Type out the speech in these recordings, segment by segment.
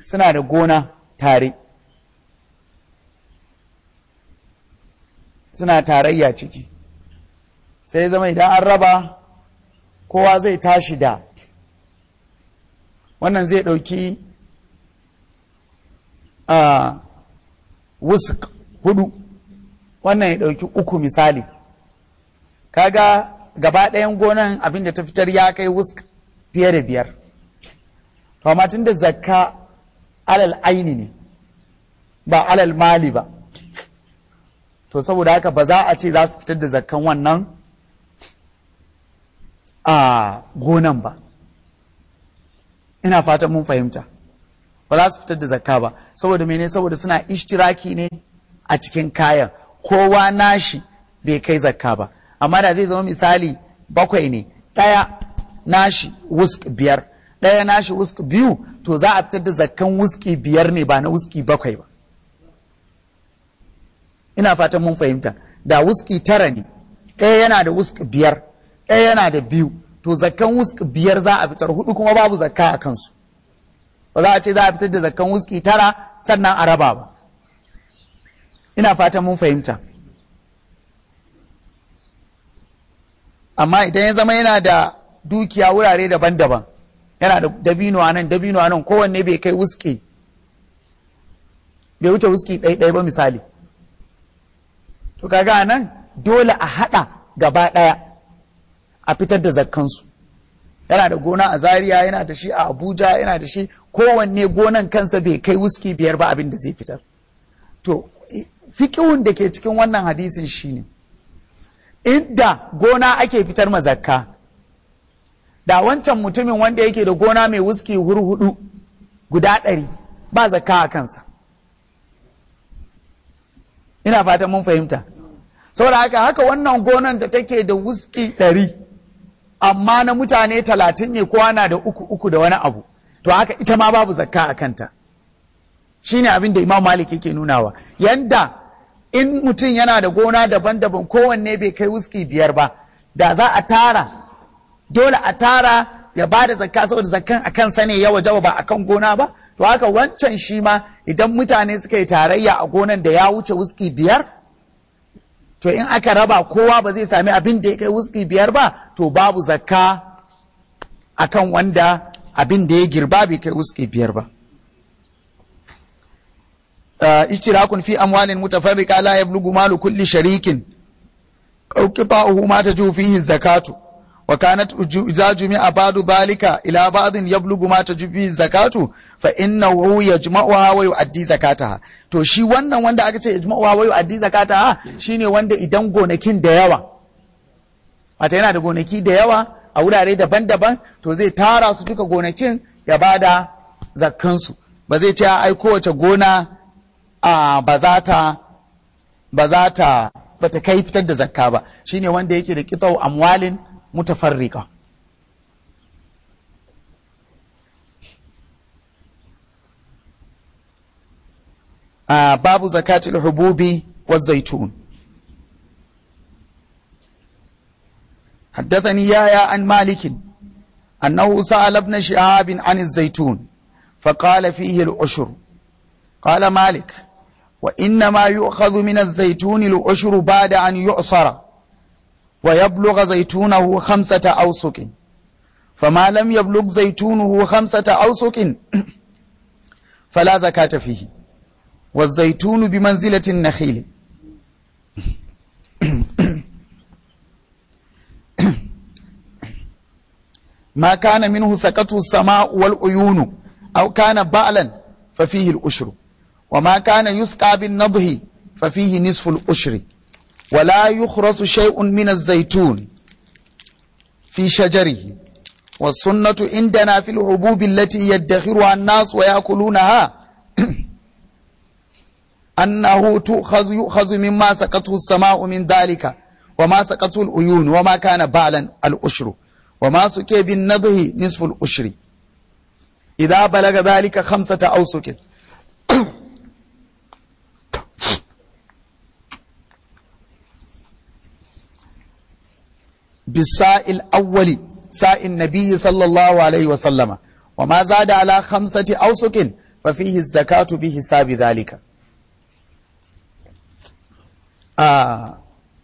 suna da gona tare suna tarayya ciki sai zama idan an raba kowa zai tashi da wannan zai ɗauki a wusuk hudu wannan ya ɗauki uku misali kaga gaba ɗayan gonan abinda ta fitar ya kai wusk fiye da biyar to amma tun da zakka alal aini ne ba alal mali ba to saboda haka ba za a ce za su fitar da zakkan wannan a gonan ba ina fatan mun fahimta ba za su fitar da zakka ba saboda mene saboda suna ishtiraki ne a cikin kayan kowa nashi bai kai zakka ba amma da zai zama misali bakwai ne ɗaya nashi wusk biyar ɗaya nashi wusk biyu to za a fitar da zakkan wuski biyar ne ba na wuski bakwai ba ina fatan mun fahimta da wuski tara ne ɗaya yana da wusk biyar ɗaya yana da biyu to zakkan wusk biyar za a fitar hudu kuma babu zakka a kansu ba za a ce za a fitar da zakkan wuski tara sannan a raba ba ina fatan mun fahimta amma idan ya zama yana da dukiya wurare daban-daban yana da dabino a nan dabino a nan kowanne bai kai wuski bai wuce wuski ɗaiɗai ba misali to kaga nan dole a haɗa gaba ɗaya a fitar da zakkansu yana da gona a zaria yana da shi a abuja yana da shi kowanne gonan kansa bai kai wuski biyar ba abin da zai fitar to fikihun da ke cikin wannan hadisin shine inda gona ake fitar ma zakka da wancan mutumin wanda yake da gona mai wuski hurhudu guda ɗari ba zakka a kansa ina fatan mun fahimta saboda haka haka wannan gonan da take da wuski ɗari amma na mutane talatin ne kowa na da uku uku da wani abu to haka ita ma babu zakka a kanta shine abin da imam malik yake nunawa yanda in mutum yana da gona daban-daban kowanne bai kai wuski biyar ba da za a tara dole a tara ya ba da zakka saboda zakkan a kansa ne ya wajaba ba akan gona ba to haka wancan shi ma idan mutane suka yi tarayya a gonan da ya wuce wuski biyar to in aka raba kowa ba zai sami abin da ya kai wuski biyar ba to babu zakka akan wanda abin da ya girba bai kai wuski biyar ba اشتراك في أموال متفرقة لا يبلغ مال كل شريك أو قطاعه ما تجو فيه الزكاة وكانت إذا جمع بعض ذلك إلى بعض يبلغ ما تجو فيه الزكاة فإنه يجمعها ويؤدي زكاتها to shi wannan wanda aka ce yajma'uha wa yu'addi zakataha shine wanda idan gonakin da yawa wata yana da gonaki da yawa a wurare daban-daban to zai tara su duka gonakin ya bada zakkansu ba zai ce ai kowace gona a ba za ta ba za ta ba ta kai fitar da zakka ba shine wanda yake da kitau amwalin mutafarrika a babu zakatul hububi wa zaitun حدثني يايا عن مالك أنه سأل ابن شهاب عن الزيتون فقال فيه العشر قال مالك وإنما يؤخذ من الزيتون العشر بعد أن يعصر ويبلغ زيتونه خمسة أوسق فما لم يبلغ زيتونه خمسة أوسق فلا زكاة فيه والزيتون بمنزلة النخيل ما كان منه سكته السماء والعيون أو كان بألا ففيه الأشر وما كان يسقى بالنضه ففيه نصف الأشر ولا يخرس شيء من الزيتون في شجره والسنة عندنا في الحبوب التي يدخرها الناس ويأكلونها أنه تؤخذ يؤخذ مما سقته السماء من ذلك وما سقته العيون وما كان بالا الأشر وما سكي بالنضه نصف الأشر إذا بلغ ذلك خمسة أوسك بالساء الأول ساء النبي صلى الله عليه وسلم وما زاد على خمسة أوسك fa fihi zakatu bi hisabi dhalika a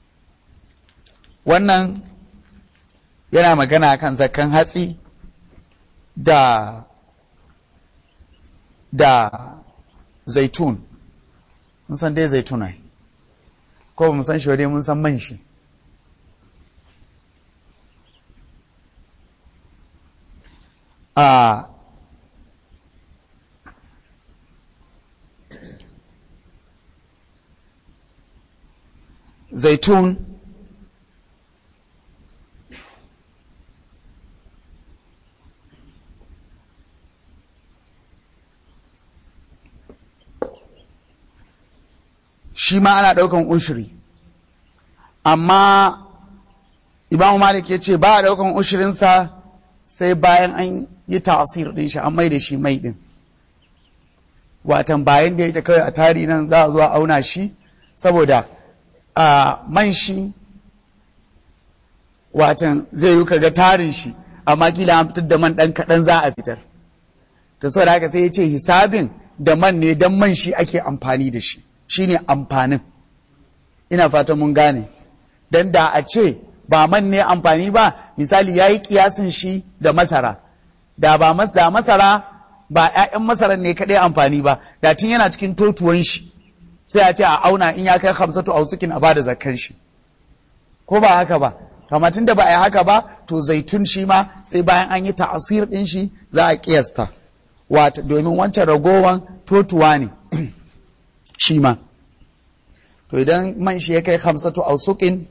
wannan yana magana kan zakan hatsi da da zaitun mun san dai zaitun ai ko ba mu san shi dai mun san man shi a zaitun shi ma ana ɗaukan ushiri amma imamu malik ya ce ba a ɗaukan ushirinsa sai bayan an yi tasir ɗin shi an mai da shi mai ɗin watan bayan da yake kawai a tari nan za a zuwa auna shi saboda a man shi watan zai yi kaga tarin shi amma kila an fitar da man ɗan kaɗan za a fitar ta saboda haka sai ya ce hisabin da man ne don man shi ake amfani da shi shine amfanin ina fatan mun gane don da a ce ba man ne amfani ba misali ya yi kiyasin shi da masara da ba mas da masara ba 'ya'yan masarar ne kaɗai amfani ba da tun yana cikin totuwan shi sai a ce a auna in ya kai hamsatu a sukin a ba da zakar shi ko ba haka ba amma tun da ba a yi haka ba to zaitun shi ma sai bayan an yi ta'asir ɗin shi za a kiyasta wata domin wancan ragowan totuwa ne shi ma to idan man shi ya kai hamsatu a sukin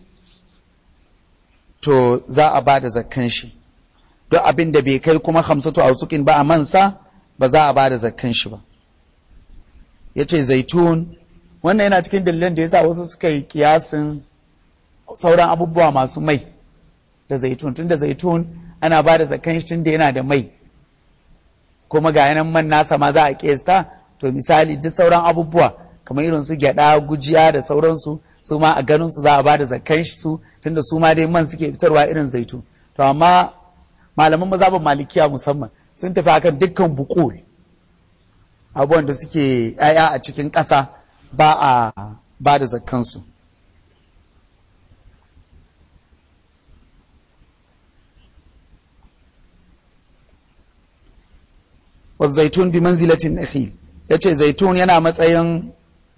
to za a ba da zakkan shi duk abin da bai kai kuma hamsatu a sukin ba a mansa ba za a ba da zakkan shi ba ya ce zaitun wannan yana cikin dalilan da ya sa wasu suka yi kiyasin sauran abubuwa masu mai da zaitun tun da zaitun ana ba da zakkan shi tun da yana da mai kuma ga yanan man nasa ma za a kiyasta to misali duk sauran abubuwa kamar irin su gyada gujiya da sauransu su ma a ganin su za a bada zakkan su tunda su ma dai man suke fitarwa irin zaitun to amma malaman mazhabin malikiya musamman sun tafi akan dukkan bukul abubuwan da suke yaya a cikin ƙasa ba a ba da zakkansu wasu zaitun bi manzilatin nakhil ya ce zaitun yana matsayin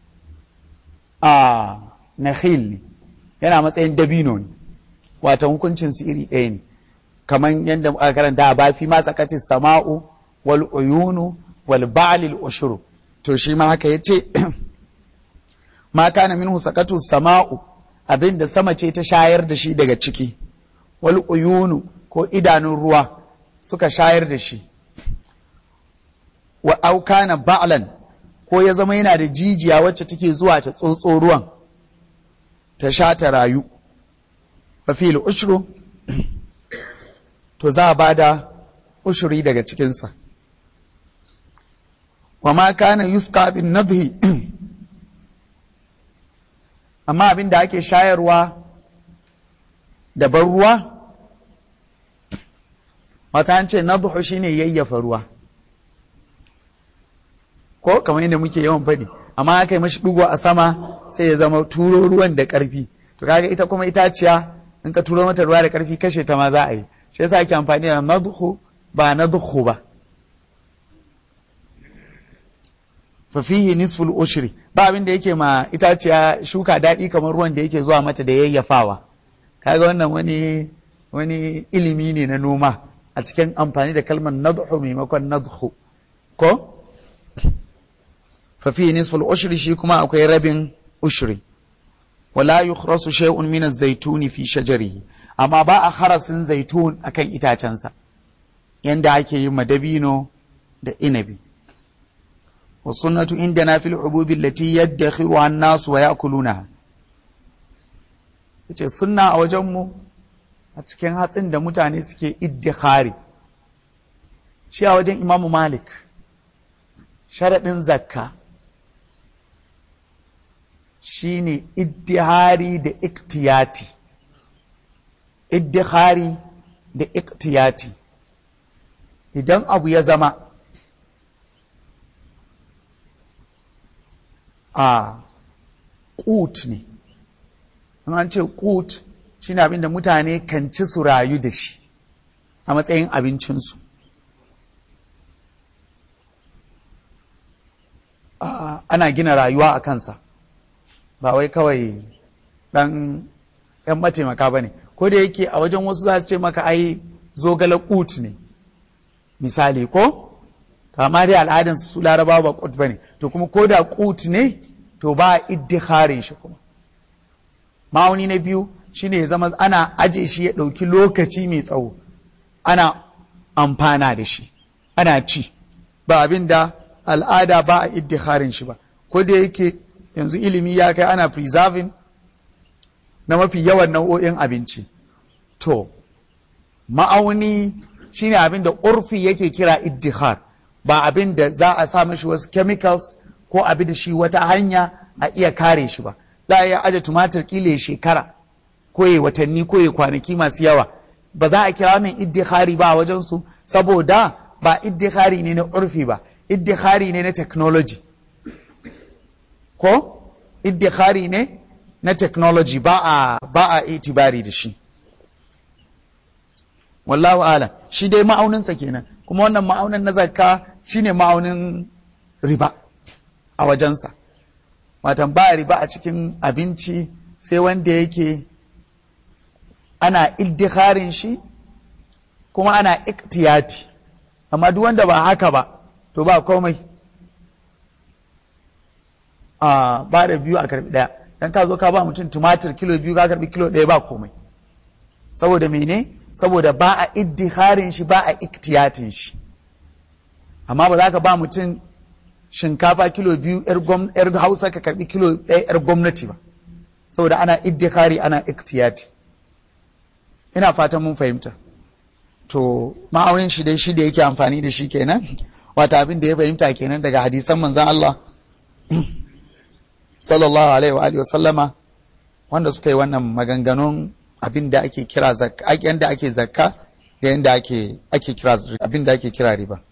a nakhil ne yana matsayin dabino ne wata hukuncin su iri ɗaya ne kamar yadda aka karanta a bafi ma tsakaci sama'u wal uyunu wal ba'lil ushuru to shi ma haka yace ma kana minhu sakatu sama'u abinda sama ce ta shayar da shi daga ciki wal uyunu ko idanun ruwa suka shayar da shi wa aukana ba'lan ko ya zama yana da jijiya wacce take zuwa ta tsotso ruwan ta sha ta rayu fa fil ushru to za a bada ushuri daga cikinsa wa ma kana yusqa bin nadhi amma abin da ake shayarwa da ban ruwa wata an ce nadhu shine yayyafa ruwa ko kamar yadda muke yawan faɗi amma aka yi mashi ɗugo a sama sai ya zama turo ruwan da ƙarfi to kaga ita kuma itaciya in ka turo mata ruwa da ƙarfi kashe ta ma za a yi shi yasa ake amfani da nadhu ba nadhu ba fa fihi nisful ushri ba abin da yake ma itaciya shuka daɗi kamar ruwan da yake zuwa mata da yayyafawa kaga wannan wani wani ilimi ne na noma a cikin amfani da kalmar nadhu maimakon nadhu ko fafi nisful ushri shi kuma akwai rabin ushri wala yukhrasu shay'un min az-zaytuni fi shajarihi amma ba a harasin zaitun akan itacensa yanda ake yi madabino da inabi wa sunnatu indana fil ububi allati yaddakhiruha an-nas wa ya'kulunaha yace sunna a wajen mu a cikin hatsin da mutane suke iddikhari shi a wajen imamu malik sharaɗin zakka shine iddihari da iktiyati iddihari da iktiyati idan abu ya zama a ƙut ne in an ce ƙut shi ne abinda mutane kan ci su rayu da shi a matsayin abincinsu ana gina rayuwa a kansa ba wai kawai ɗan ‘yan mataimaka ba ne ko da yake a wajen wasu za su ce maka ai zogale ƙut ne misali ko amma dai al'adansu su larabawa ba ƙut ba ne to kuma ko da ƙut ne to ba a iddiharin shi kuma ma'auni na biyu shine ya zama ana aje shi ya ɗauki lokaci mai tsawo ana amfana da shi ana ci ba abin da al'ada ba a iddiharin shi ba ko da yake yanzu ilimi ya kai ana preserving na mafi yawan nau'o'in abinci to ma'auni shine abin da urfi yake kira iddihar ba abin da za a sa mashi wasu chemicals ko abin da shi wata hanya a iya kare shi ba za a iya aje tumatir kila shekara ko ya watanni ko ya kwanaki masu yawa ba za a kira wannan iddihari ba a wajen su saboda ba iddihari ne na urfi ba iddihari ne na technology ko iddihari ne na technology ba a ba a itibari da shi wallahu ala shi dai ma'auninsa kenan kuma wannan ma'aunin na zakka shine ma'aunin riba a wajensa watan ba riba a cikin abinci sai wanda yake ana iddiharin shi kuma ana iktiyati amma duk wanda ba haka ba to ba komai a ba da biyu a karbi daya dan ka zo ka ba mutum tumatir kilo biyu ka karbi kilo daya ba komai saboda mene saboda ba a iddiharin shi ba a iktiyatin shi amma ba za ka ba mutum shinkafa kilo biyu yar hausa ka karbi kilo ɗaya yar gwamnati ba saboda ana iddihari ana iktiyati ina fatan mun fahimta to ma'aunin shi dai shi da yake amfani da shi kenan wata abin da ya fahimta kenan daga hadisan manzan Allah sallallahu alaihi wa alihi wa sallama wanda suka yi wannan maganganun abin da ake kira zakka yanda ake zakka da yanda ake ake kira abin da ake kira riba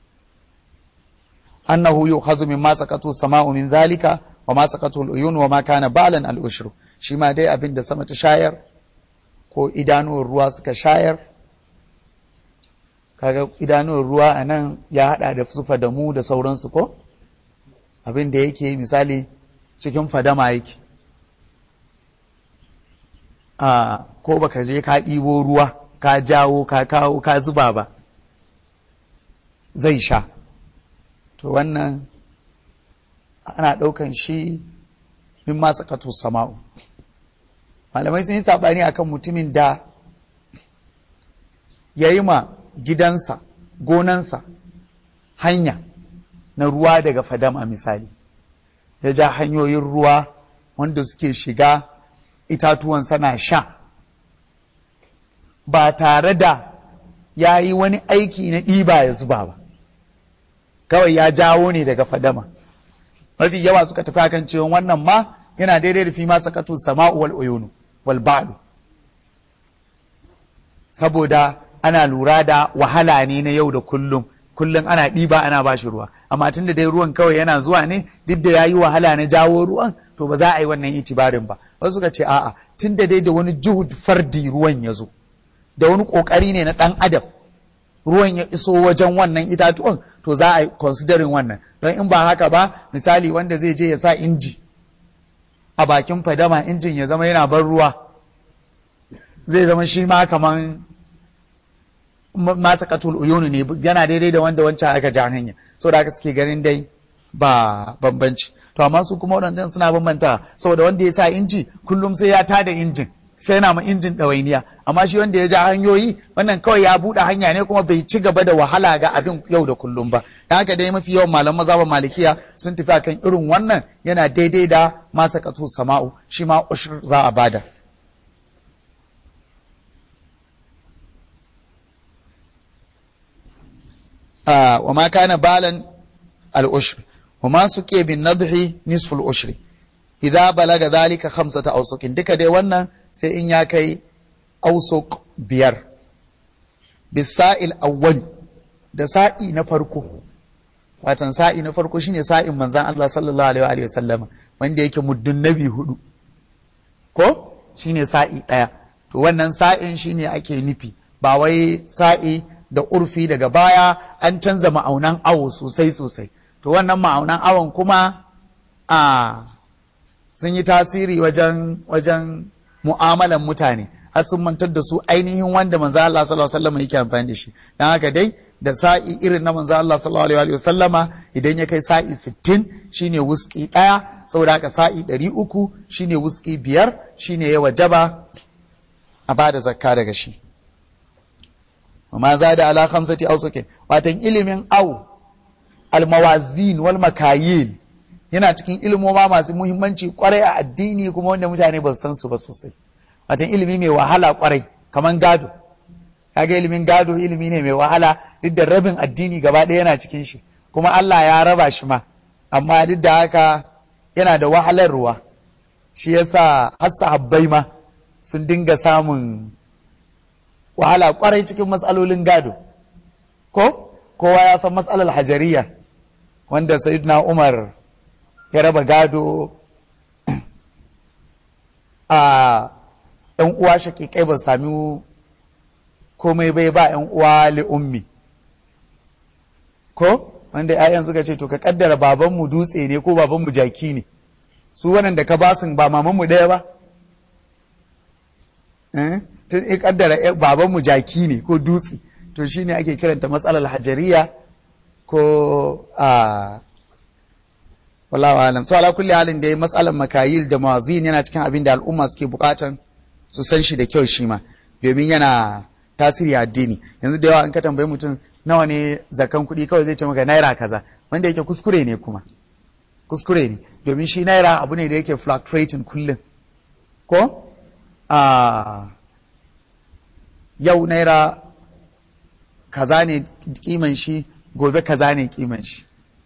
annahu yu'khazu mimma saqatu sama'u min dhalika wa ma saqatu al-uyun wa ma kana balan al-ushru shi ma dai abin da sama ta shayar ko idanuwar ruwa suka shayar kaga idanuwar ruwa a nan ya hada da su fadamu da sauransu ko abin da yake misali cikin fadama yake a ko baka je ka ɗibo ruwa ka jawo ka kawo ka zuba ba zai sha to wannan ana ɗaukan shi min ma sakatu sama'u malamai sun yi saɓani akan mutumin da ya yi ma gidansa gonansa hanya na ruwa daga fadama misali ya ja hanyoyin ruwa wanda suke shiga itatuwan sana sha ba tare da ya yi wani aiki na ɗiba ya zuba ba kawai ya jawo ne daga fadama mafi yawa suka tafi akan cewa wannan ma yana daidai da fi ma sakatu sama'u wal uyunu wal ba'du saboda ana lura da wahala ne na yau da kullum kullum ana ɗiba ana ba shi ruwa amma tun da dai ruwan kawai yana zuwa ne duk da ya yi wahala na jawo ruwan to ba za a yi wannan itibarin ba wasu suka ce a'a tun da dai da wani juhud fardi ruwan ya zo da wani ƙoƙari ne na ɗan adam ruwan ya iso wajen wannan itatuwan to za a yi considering wannan don in ba haka ba misali wanda zai je ya sa inji a bakin fadama injin ya zama yana ban ruwa zai zama shi ma kaman masa katul uyunu ne yana daidai da wanda wancan aka ja hanya saboda haka suke ganin dai ba bambanci to amma su kuma waɗannan suna bambanta saboda wanda ya sa inji kullum sai ya tada injin sai yana ma injin ɗawainiya amma shi wanda ya ja hanyoyi wannan kawai ya buɗe hanya ne kuma bai ci gaba da wahala ga abin yau da kullum ba dan haka dai mafi yawan malaman mazhaban malikiya sun tafi akan irin wannan yana daidai da masa katul sama'u shi ma ushur za a bada wa ma kana balan al-ushr wa ma suke bin nadhi nisfu al-ushri idza balaga dhalika khamsata awsuqin duka dai wannan sai in ya kai awsuq biyar bisa'il awwal da sa'i na farko watan sa'i na farko shine sa'in manzan Allah sallallahu alaihi wa sallama wanda yake muddun nabi hudu ko shine sa'i ɗaya to wannan sa'in shine ake nufi ba wai sa'i da urfi daga baya an canza ma'aunan awo sosai sosai to wannan ma'aunan awon kuma a sun yi tasiri wajen wajen mu'amalan mutane har sun mantar da su ainihin wanda manzo Allah sallallahu alaihi wasallam yake amfani da shi dan haka dai da sa'i irin na manzo Allah sallallahu alaihi wasallama idan ya kai sa'i 60 shine wuski daya saboda haka sa'i 300 shine wuski biyar shine ya wajaba a bada zakka daga shi amma za da ala khamsati awsakin watan ilimin au almawazin wal makayil yana cikin ilimoma masu muhimmanci kwarai a addini kuma wanda mutane ba su san su ba sosai watan ilimi mai wahala kwarai kaman gado kaga ilimin gado ilimi ne mai wahala duk da rabin addini gaba ɗaya yana cikin shi kuma Allah ya raba shi ma amma duk da haka yana da wahalarwa shi yasa har sahabbai ma sun dinga samun wahala kwarai cikin matsalolin gado ko kowa ya san matsalar hajariya wanda sayyidina Umar ya raba gado a ‘yan uwa shaƙiƙai ba sami komai bai ba ‘yan uwa li'ummi ko wanda ‘ya'yan suka ce to ka kaddara babanmu dutse ne ko babanmu jaki ne su waɗanda ka basun ba mamanmu ɗaya ba tun in kaddara babanmu jaki ne ko dutse to shine ake kiranta matsalar hajariya ko a wallahu alam so ala kulli halin da matsalar makayil da mawazin yana cikin abin da al'umma suke bukatan su san shi da kyau shi ma domin yana tasiri addini yanzu da yawa in ka tambayi mutum nawa ne zakan kuɗi kawai zai ce maka naira kaza wanda yake kuskure ne kuma kuskure ne domin shi naira abu ne da yake fluctuating kullum ko a yau naira kaza ne kiman shi gobe kaza ne kiman shi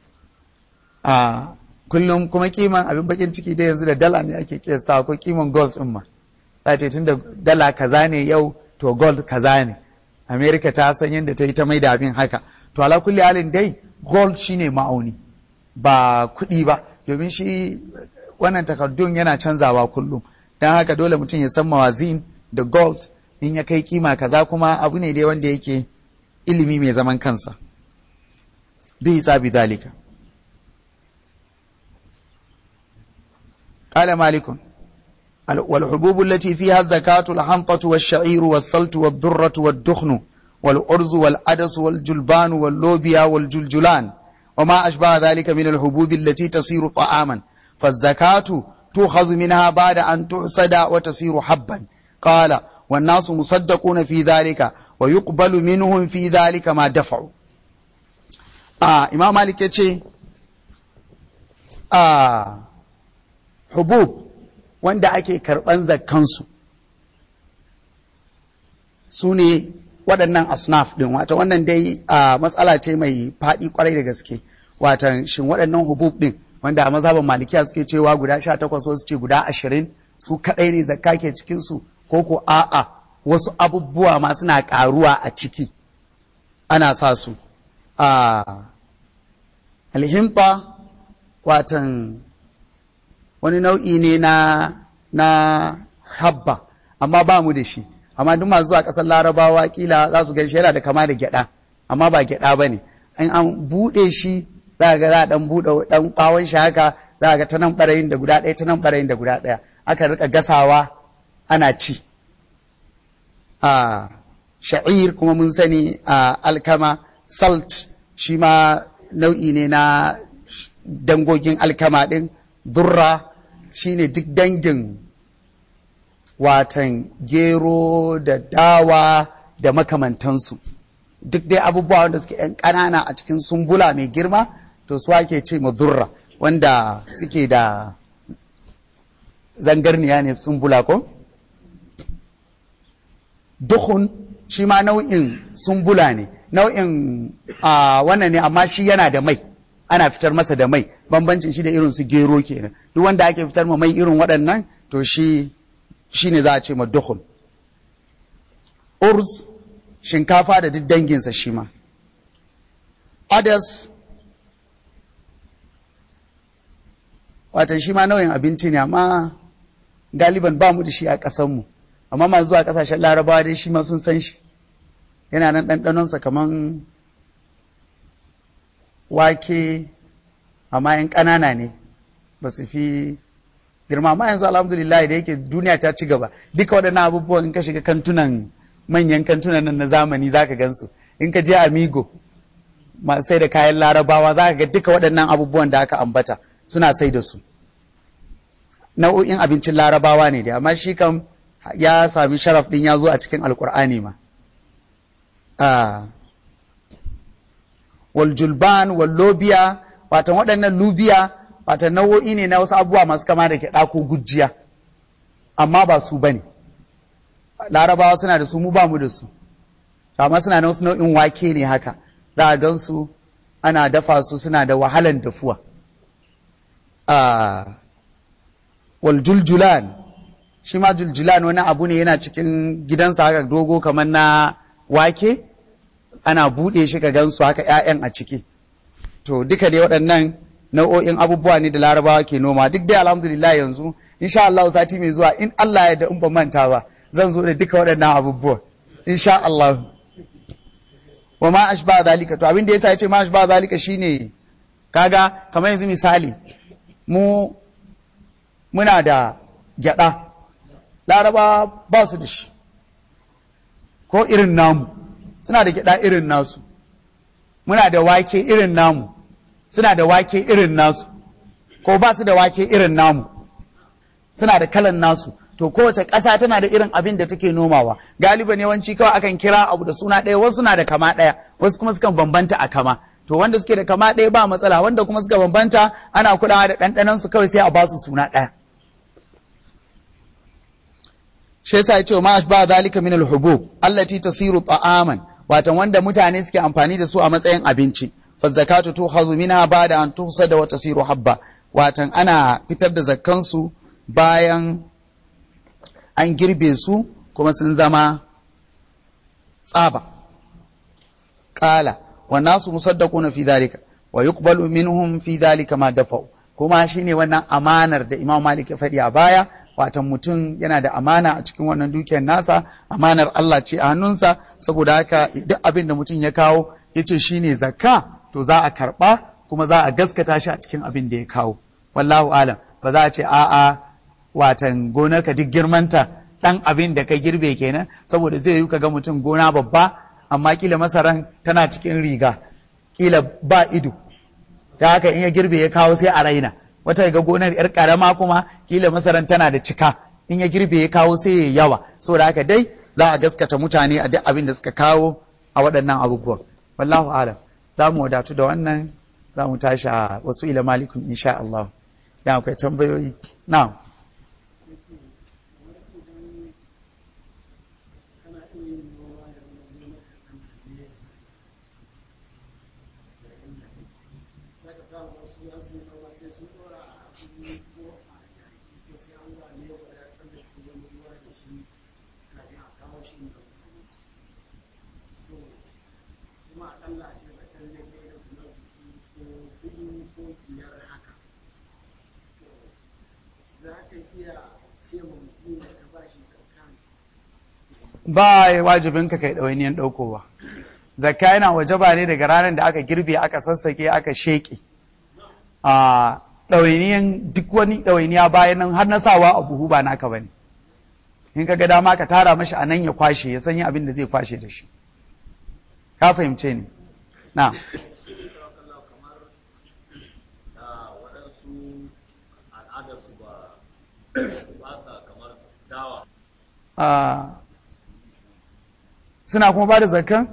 a kullum kuma kiman abin bakin ciki da yanzu da dala ne ake kiyasta ko kiman gold din ma za ce tun da dala kaza ne yau to gold kaza ne america ta san yadda ta yi ta mai da abin haka to ala kulli halin dai gold shine ma'auni ba kuɗi ba domin shi wannan takardun yana canzawa kullum don haka dole mutum ya san mawazin da gold in ya kai kima kaza kuma abu ne dai wanda yake ilimi mai zaman kansa bi hisabi dalika قال مالك والحبوب التي فيها الزكاة الحنطة والشعير والسلت والذرة والدخن والأرز والعدس والجلبان واللوبيا والجلجلان وما أشبه ذلك من الحبوب التي تصير طعاما فالزكاة تؤخذ منها بعد أن تحسد وتصير حبا قال والناس مصدقون في ذلك ويقبل منهم في ذلك ما دفعوا آه إمام مالك يتشي آه hubub wanda ake karɓan zakkansu su ne waɗannan asnaf ɗin wata wannan dai a matsala ce mai faɗi kwarai da gaske watan shin waɗannan hubub ɗin wanda a mazhaban malikiya suke cewa guda sha takwas wasu ce guda ashirin su kaɗai ne zakka ke cikinsu ko ko a'a wasu abubuwa ma suna ƙaruwa a ciki ana sa su a alhimta watan wani nau'i ne na na habba amma ba mu da shi amma duk masu zuwa ƙasar larabawa kila za su gaishe yana da kama da gyada amma ba gyada ba ne in an buɗe shi za ga za a ɗan buɗe ɗan ɓawon shi haka za ga ta nan ɓarayin da guda ɗaya ta nan ɓarayin da guda ɗaya aka rika gasawa ana ci a sha'ir kuma mun sani a alkama salt shi ma nau'i ne na dangogin alkama ɗin durra shine duk dangin watan gero da dawa da makamantansu duk dai abubuwa wanda suke yan ƙanana a cikin sumbula mai girma to su ake ce ma durra wanda suke da zangarniya ne sumbula ko duhun shi ma nau'in sumbula ne nau'in wannan ne amma shi yana da mai ana fitar masa da mai bambancin shi da irin su gero kenan duk wanda ake fitar ma mai irin waɗannan to shi shi ne za a ce ma duhun urs shinkafa da duk danginsa shi ma adas watan shi ma nau'in abinci ne amma galiban ba mu da shi a ƙasanmu amma masu zuwa ƙasashen larabawa dai shi ma sun san shi yana nan ɗanɗanonsa kaman wake amma yan ƙanana ne ba su fi girma amma yanzu alhamdulillah da yake duniya ta ci gaba duka waɗannan abubuwan in ka shiga kantunan manyan kantunan nan na zamani zaka gansu in ka je amigo masu sai da kayan larabawa za ka ga duka waɗannan abubuwan da aka ambata suna sai da su nau'o'in abincin larabawa ne da amma shi kam ya sami sharaf ɗin ya zo a cikin alkur'ani ma wal julban wal lobiya watan waɗannan lubiya watan nau'o'i ne na wasu abubuwa masu kama da gyaɗa ko gujiya amma ba su bane larabawa suna da su mu ba mu da su amma suna na wasu nau'in wake ne haka za a gan su ana dafa su suna da wahalan dafuwa wal juljulan shi ma juljulan wani abu ne yana cikin gidansa haka dogo kamar na wake ana buɗe shi ka gansu haka 'ya'yan a ciki to duka dai waɗannan nau'o'in abubuwa ne da larabawa ke noma duk dai alhamdulillah yanzu insha Allah sati mai zuwa in Allah ya da in ba manta ba zan zo da duka waɗannan abubuwa insha Allah wa ma ashba zalika to abin da yasa yace ma ashba zalika shine kaga kamar yanzu misali mu muna da gyada laraba ba su da shi ko irin namu suna da gyada irin nasu muna da wake irin namu suna da wake irin nasu ko ba su da wake irin namu suna da kalan nasu to kowace ƙasa tana da irin abin da take nomawa galiban yawanci kawai akan kira abu da suna ɗaya wasu na da kama ɗaya wasu kuma sukan bambanta a kama to wanda suke da kama ɗaya ba matsala wanda kuma suka bambanta ana kulawa da ɗanɗanon su kawai sai a ba su suna ɗaya shi yasa yace ma ba zalika min al-hubub allati tasiru ta'aman watan wanda mutane suke amfani da su a matsayin abinci fa zakatu tuhazu minha ba'da an tuhsada wa tasiru habba watan ana fitar da zakkan su bayan an girbe su kuma sun zama tsaba qala wa nasu musaddaquna fi dhalika wa yuqbalu minhum fi dhalika ma dafa'u kuma shine wannan amanar da Imam Malik ya faɗi a baya watan mutum yana da amana a cikin wannan dukiyar nasa amanar Allah ce a hannunsa saboda haka duk abin da mutum ya kawo ya ce shi ne zakka to za a karɓa kuma za a gaskata shi a cikin abin da ya kawo wallahu alam ba za a ce a'a watan gonarka duk girmanta ɗan abin da ka girbe kenan saboda zai yi ka ga mutum gona babba amma kila masaran tana cikin riga kila ba ido ta haka in ya girbe ya kawo sai a raina wata ga gonar yar karama kuma kila masaran tana da cika in ya girbe ya kawo sai ya yawa saboda haka dai za a gaskata mutane a duk abin da suka kawo a waɗannan abubuwan wallahu alam za mu wadatu da wannan za mu tashi a wasu ila malikun insha Allah ya akwai tambayoyi na'am ba wajibin ka kai ɗawainiyan ɗaukowa zakka yana wajaba ne daga ranar da aka girbe aka sassake aka sheƙe a ɗawainiyan duk wani ɗawainiya bayan nan har na sawa a buhu ba naka bane in ka ga dama ka tara mashi a nan ya kwashe ya sanya abin da zai kwashe da shi ka fahimce ni na suna kuma ba da zakkan?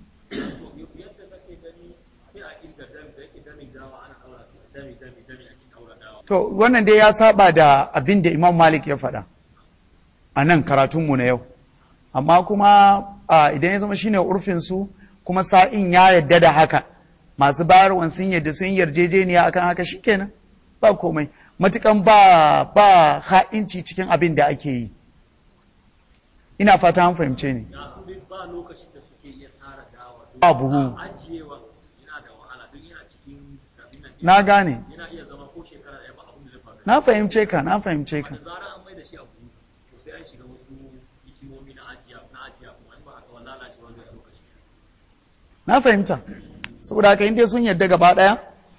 To, wannan dai ya saba da abin da Imam Malik ya faɗa a nan karatunmu na yau. Amma kuma idan ya zama shine urfinsu kuma sa'in ya yadda da haka, masu bayarwan sun yadda sun yarjejeniya akan haka shikenan ba komai. Matukan ba ba ha'inci cikin abin da ake yi. Ina fata an fahimce ni. ba lokacin da suke iya tara dawa Ba buhu. ajiyewa yana da wahala don yana cikin kabinan Na gane. yana iya zama ko shekara ɗaya ba abin da zai faru na fahimce ka na fahimce ka da zarar an mai da shi abu to sai an shiga wasu hikimomi na ajiya na ajiya kuma in ba haka wani lalacewa zai ɗauka shi na fahimta saboda haka in dai sun yadda gaba ɗaya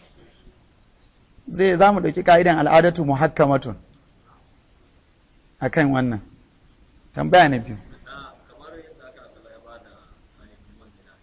zai za mu ɗauki ka'idan al'adatu muhakkamatun a kan wannan tambaya na biyu na kamar yadda aka kala ya bada sahihin man gida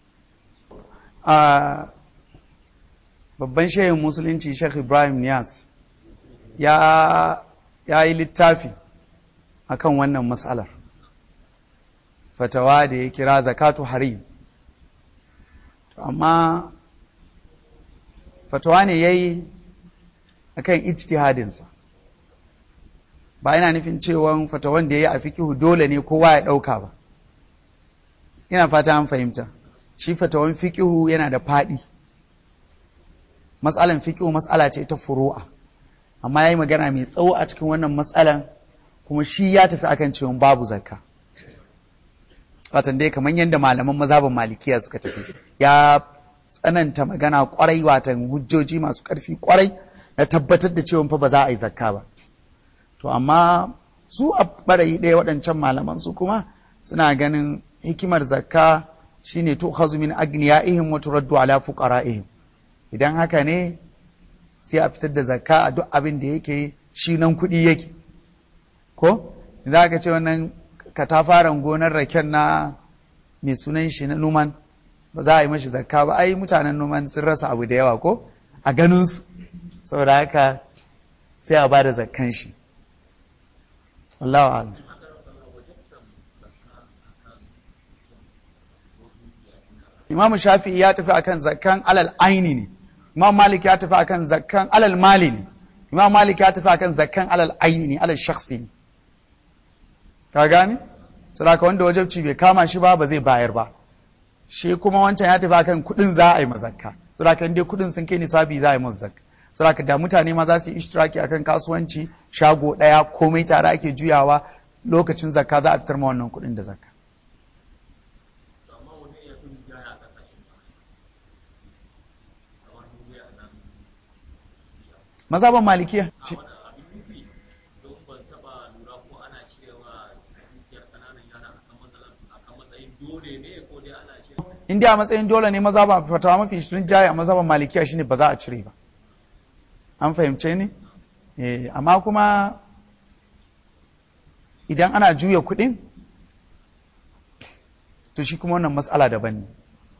a babban shehin musulunci Sheikh Ibrahim Niyas ya ya yi littafi akan wannan matsalar fatawa da ya kira zakatu harim to amma fatawa ne ya yi akan ijtihadinsa ba yana nufin cewa fatawan da ya yi a fikihu dole ne kowa ya ɗauka ba ina fata an fahimta shi fatawan fikihu yana da faɗi matsalan fikihu matsala ce ta furu'a amma ya yi magana mai tsawo a cikin wannan matsalan kuma shi ya tafi akan cewa babu zakka watan dai kamar yadda malaman mazhabin malikiya suka tafi ya tsananta magana kwarai watan hujjoji masu ƙarfi kwarai na tabbatar da cewa fa ba za a yi zakka ba to amma su a ɓarayi ɗaya waɗancan malaman su kuma suna ganin hikimar zakka shine to khazu min agniyaihim wa turaddu ala fuqaraihim idan haka ne sai a fitar da zakka a duk abin da yake shi nan kuɗi yake ko za ka ce wannan katafaren gonar raken na mai sunan shi na numan ba za a yi mashi zakka ba ai mutanen numan sun rasa abu da yawa ko a ganinsu saboda haka sai a ba da zakkan shi Allahu a'lam Imam Shafi'i ya tafi akan zakkan alal aini ne Imam Malik ya tafi akan zakkan alal mali ne Imam Malik ya tafi akan zakkan alal aini ne alal shakhsi ne ka gane saboda wanda wajabci bai kama shi ba ba zai bayar ba shi kuma wancan ya tafi akan kudin za a yi mazakka saboda in dai kudin sun kai nisabi za a yi masu zakka saboda da mutane ma za su yi ishtiraki akan kasuwanci shago daya komai tare ake juyawa lokacin zakka za a fitar ma wannan kudin da zakka to amma wani ya fi jaya a ƙasashen ba kamar duniya nan mazhaban malikiya a wani abin nufi don ban taɓa lura ko ana cirewa dukiyar ƙananan yara akan matsalar akan matsayin dole ne ko dai ana cirewa in dai a matsayin dole ne mazhaban fatawa mafi shirin jaya a mazhaban malikiya shine ba za a cire ba an fahimce ni eh amma kuma idan ana juya kuɗin to shi kuma wannan matsala daban ne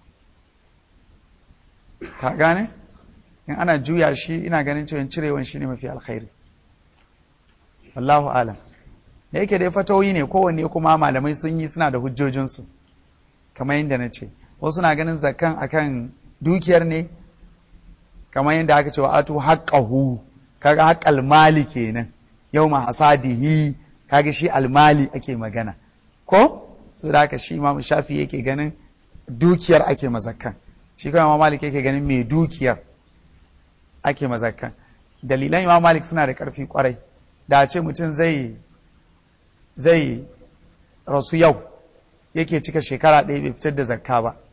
ka gane in ana juya shi ina ganin cewa cirewan shi ne mafi alkhairi wallahu alam da yake dai fatawoyi ne kowanne kuma malamai sun yi suna da hujjojinsu kamar yadda na ce wasu na ganin zakan akan dukiyar ne kamar yadda aka ce wa atu haqqahu kaga haqqal mali kenan yawma hasadihi kaga shi almali ake magana ko su da haka shi Imam Shafi yake ganin dukiyar ake mazakkan shi kuma Imam Malik yake ganin mai dukiyar ake mazakkan dalilan Imam Malik suna da karfi kwarai da a ce mutum zai zai rasu yau yake cika shekara ɗaya bai fitar da zakka ba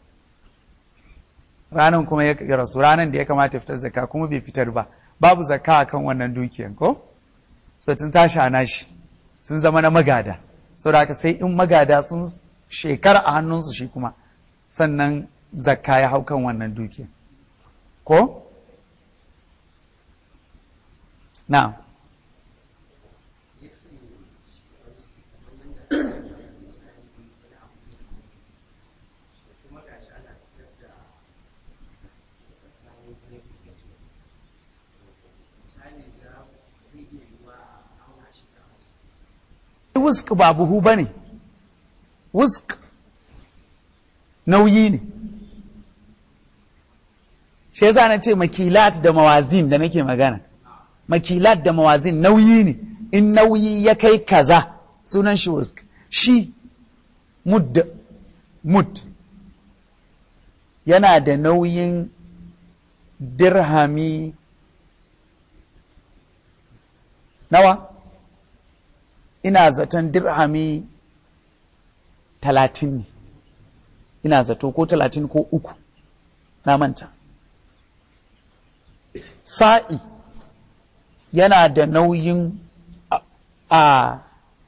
ranan kuma ya rasu ranan da ya kamata fitar zakka kuma bai fitar ba babu zakka akan wannan dukiyan ko so tun tashi a nashi sun zama na magada saboda haka sai in magada sun shekara a hannunsu shi kuma sannan zakka ya hau kan wannan dukiyan ko na wusk ba buhu ba ne wusk nauyi ne shi yasa na ce makilat da mawazin da nake magana makilat da mawazin nauyi ne in nauyi ya kai kaza sunan shi wusk shi mud mud yana da nauyin dirhami nawa ina zaton dirhami talatin ne ina zato ko talatin ko uku na manta sa'i yana da nauyin a, a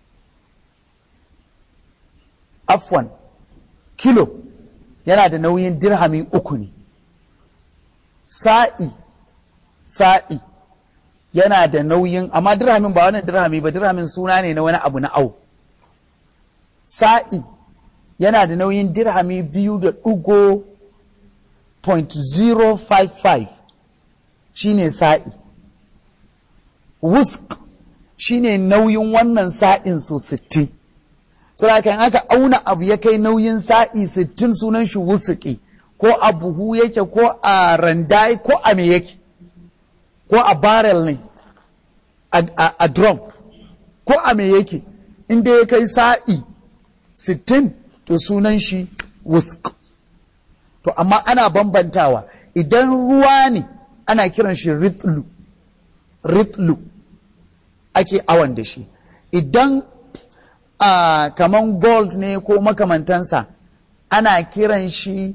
afwan kilo yana da nauyin dirhami uku ne sa'i sa'i yana da nauyin amma dirhamin ba wannan dirhami ba dirhamin suna ne na wani abu na au sa'i yana da nauyin dirhami biyu da ɗigo point zero five five shine sa'i wusk shine nauyin wannan sa'in su sittin so haka in aka auna abu ya kai nauyin sa'i sittin sunan shi wusuki ko a buhu yake ko a randai ko a me yake ko a barrel ne a drum ko a me yake inda ya kai sa'i sittin to sunan shi wusk to amma ana bambantawa idan ruwa ne ana kiran shi ritlu ritlu ake awon da shi idan uh, kaman gold ne ko makamantansa ana kiran shi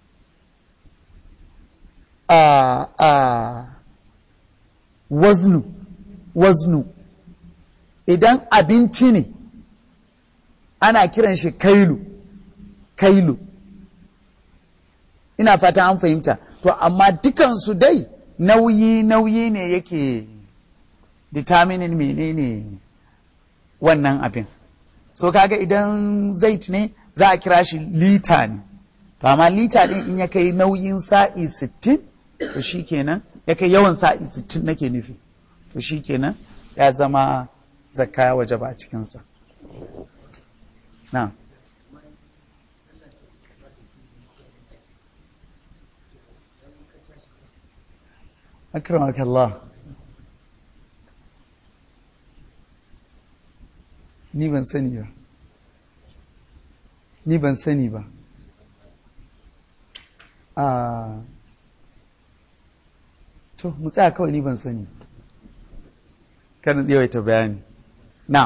uh, uh, waznu waznu idan abinci ne ana kiran shi kailu kailu ina fata an fahimta to amma dukansu dai nauyi nauyi ne yake determining menene wannan abin so kaga idan zait ne za a kira shi lita ne to amma lita din in ya kai nauyin sa'i 60 to shikenan ya kai yawan sa'i 60 nake nufi to shikenan ya zama zakka ya waje ba a cikinsa na أكرمك الله ni ban sani ba ni ban sani ba a to mu tsaya kawai ni ban sani kan yawaita bayani na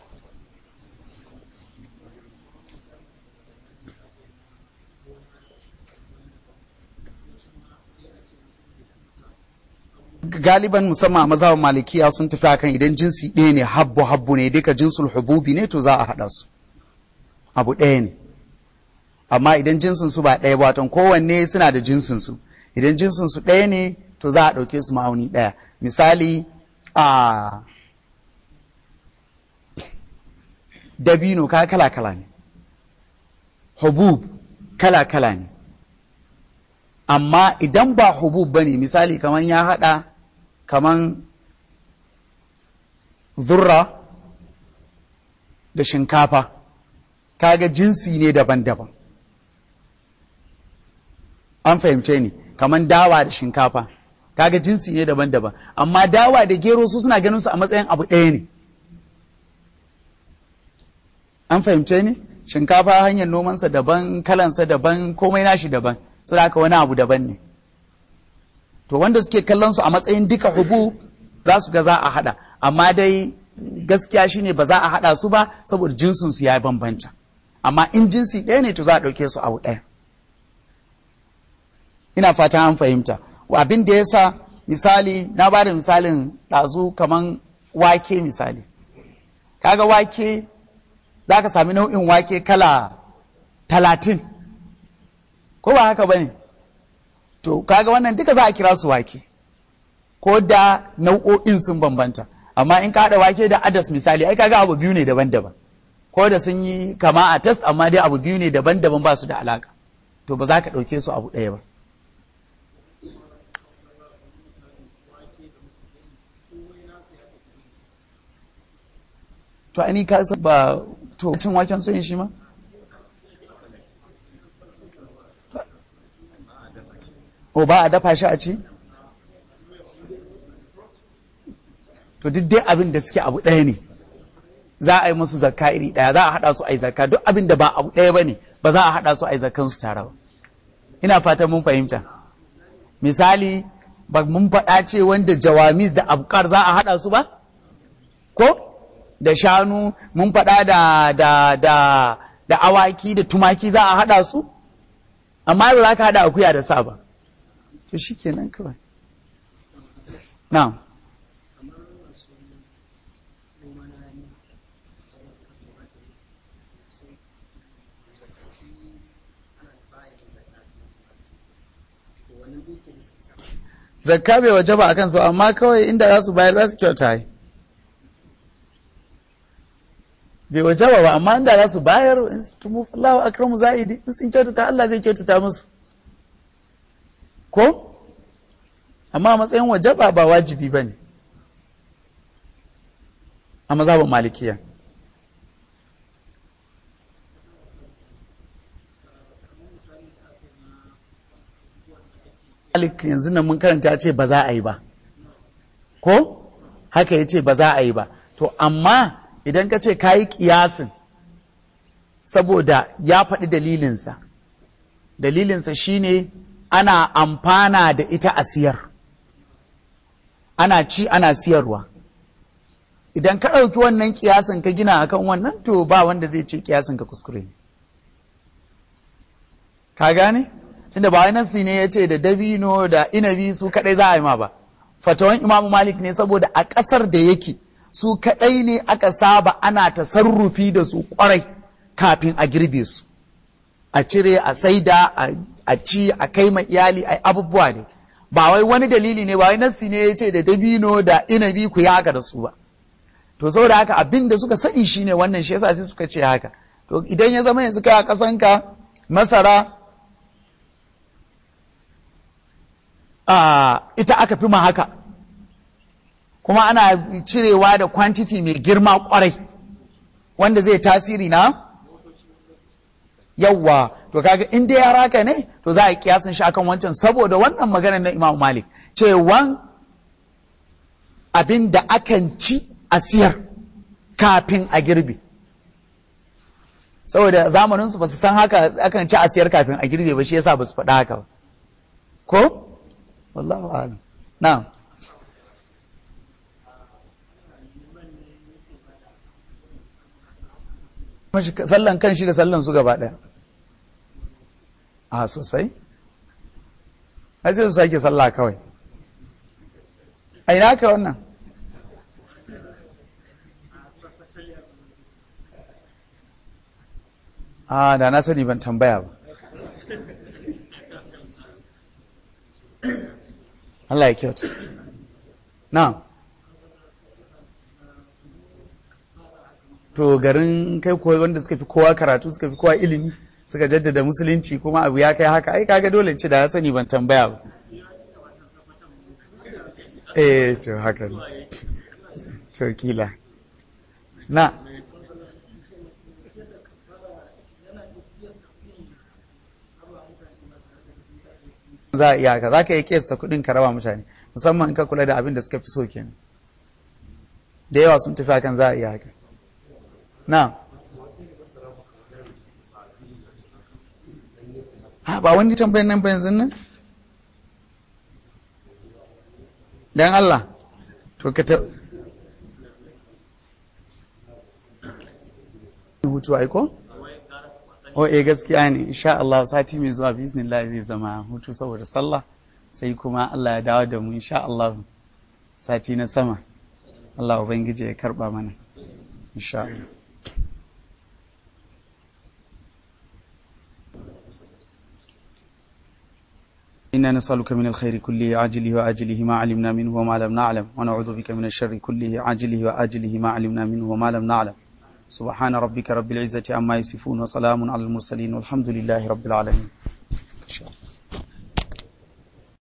galiban musamman a mazhaban malikiya sun tafi akan idan jinsi ɗaya ne habbu habbu ne duka jinsul hububi ne to za a haɗa su abu ɗaya ne amma idan jinsin su ba ɗaya ba ton kowanne suna da jinsin su idan jinsin su ɗaya ne to za a ɗauke su ma'auni ɗaya misali a dabino ka kala kala ne hubub kala kala ne amma idan ba hubub ba ne misali kamar ya haɗa kaman zurra da shinkafa kaga jinsi ne daban-daban an fahimce ni kaman dawa da shinkafa kaga jinsi ne daban-daban amma dawa da gero su suna ganin su a matsayin abu ɗaya ne an fahimce ni shinkafa hanyar nomansa daban kalansa daban komai nashi daban su haka wani abu daban ne to wanda suke kallon su a matsayin duka hubu za su ga za a hada amma dai gaskiya shine ba za a hada su ba saboda jinsin su ya bambanta amma in jinsi ɗaya ne to za a ɗauke su abu ɗaya ina fata an fahimta abin da yasa misali na ba da misalin ɗazu kaman wake misali kaga wake za ka sami nau'in wake kala talatin ko ba haka ba ne to kaga wannan duka za a kira su wake ko da nau'o'in sun bambanta amma in ka haɗa wake da adas misali ai kaga abu biyu ne daban-daban ko da sun yi kama a test amma dai abu biyu ne daban-daban ba su da alaka to ba za ka ɗauke su abu ɗaya ba to ani ka ba to cin waken soyin shi ma o ba a dafa shi a ci to duk dai abin da suke abu ɗaya ne za a yi musu zakka iri ɗaya za a haɗa su a yi zakka duk abin da ba abu ɗaya ba ne ba za a haɗa su a yi zakkan su tare ba ina fatan mun fahimta misali ba mun faɗa ce wanda jawamis da abkar za a haɗa su ba ko da shanu mun faɗa da da da da awaki da tumaki za a haɗa su amma ba za ka haɗa akuya da sa ba to shi kenan kawai na zakka bai waje ba a kansu amma kawai inda za su bayar za su kyauta yi bai waje ba amma inda za su bayar in su tumu fallahu akramu za'idi in sun kyautata Allah zai kyautata musu ko amma a matsayin waje ba ba wajibi ba ne a mazhabin malikiya Malik yanzu nan mun karanta ya ce ba za a yi ba ko haka ya ce ba za a yi ba to amma idan ka ce ka yi kiyasin saboda ya faɗi dalilinsa dalilinsa shine ana amfana da ita a siyar ana ci ana siyarwa idan ka ɗauki wannan kiyasin ka gina akan wannan to ba wanda zai ce kiyasin ka kuskure ne ka gane tunda ba wani nasi ne ya ce da dabino da inabi su kadai za a yi ma ba fatawan imamu malik ne saboda a ƙasar da yake su kadai ne aka saba ana tasarrufi da su kwarai kafin a girbe su a cire a saida a ci a kai ma iyali a abubuwa ne ba wai wani dalili ne ba wai nasi ne ya ce da dabino da inabi ku yi haka da su ba to saboda haka abin da suka sani shine wannan shi yasa sai suka ce haka to idan ya zama yanzu kai a kasanka masara a ita aka fi ma haka kuma ana cirewa da quantity mai girma kwarai wanda zai tasiri na yawwa to kaga in dai yara ka ne to za a yi kiyasin shi akan wancan saboda wannan maganar na Imam Malik cewan abin da akan ci a siyar kafin a girbe saboda zamanin su ba su san haka akan ci a siyar kafin a girbe ba shi yasa ba su faɗa haka ba ko wallahu a'lam na'am sallan kan shi da sallan su gaba ɗaya a sosai ai sai su sake sallah kawai a ina ka wannan a da na sani ban tambaya ba Allah ya kyauta na to garin kai koyi wanda suka fi kowa karatu suka fi kowa ilimi suka jaddada musulunci kuma abu ya kai haka ai kaga dole ce da ya sani ban tambaya ba eh to haka ne to kila na za a iya ka za ka yi kesta kudin ka raba mutane musamman in ka kula da abin da suka fi so kenan da yawa sun tafi hakan za a iya haka na ha ba wani tambayin nan ba yanzu nan dan Allah to ka ta hutu aiko? o eh gaskiya ne insha Allah sati mai zuwa bismillah zai zama hutu saboda sallah sai kuma Allah ya dawo da mu insha Allah sati na sama Allah ubangiji ya karba mana insha Allah إنا نسألك من الخير كله عاجله وآجله ما علمنا منه وما لم نعلم ونعوذ بك من الشر كله عاجله وآجله ما علمنا منه وما لم نعلم سبحان ربك رب العزة عما يصفون وسلام على المرسلين والحمد لله رب العالمين